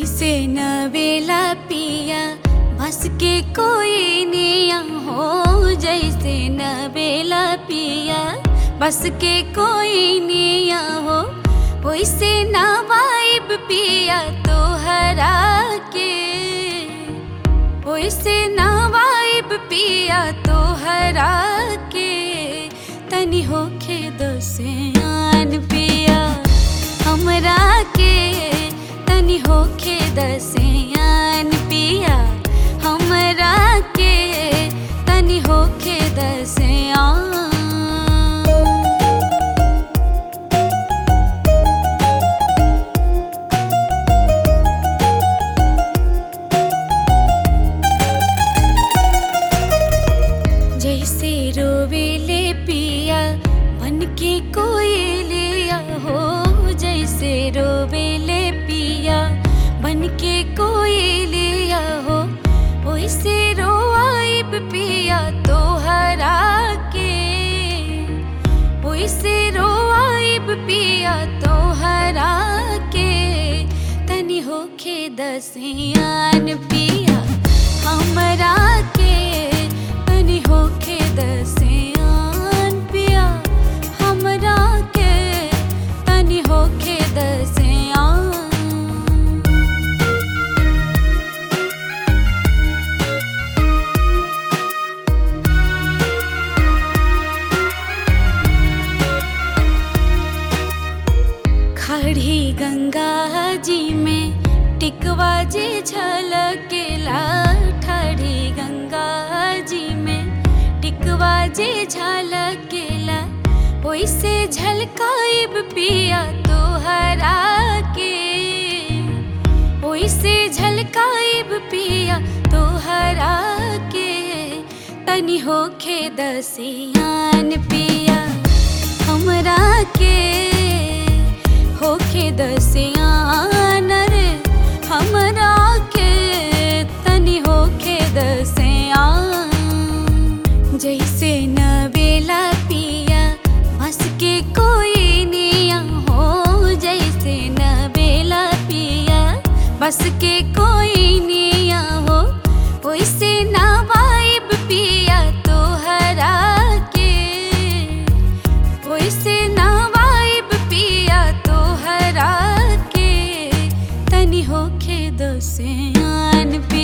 जैसे नवेला पिया बस के कोई निया हो जैसे नवेला पिया बस के कोई निया हो वैसे नवाइब पिया तो हरा के वैसे नवाइब पिया तो हरा के तनी होखे दसियान पिया हमरा के तनी होखे दसियान पिया हमरा के तनी होखे दसियान जैसे रोवेले पिया बन के कोई लिया हो जैसे रोवेले पिया बन के कोई लिया हो वैसे रोआइब पिया तो हरा के वैसे रोआइब पिया तो हरा के तनी होखे दसियान पिया हमरा के तनी होखे दसियान पिया हमरा के तनी होखे दसियान खड़ी गंगा जी में टिकवा जे झलकेला खड़ी गंगा जी में टिकवा जे झलकेला वैसे झलकाइब पिया तो हरा के वैसे झलकाइब पिया तो हरा के तनी होखे दसियान पिया हमरा के होखे दसियान रे हमरा के तनी होखे दसियान जैसे नवेला पिया हंस के कोई निया हो जैसे नवेला पिया बस के कोई निया हो वैसे नवाइब पिया तो हरा के वैसे नवाइब पिया तो हरा के तनी होखे दसियान पिया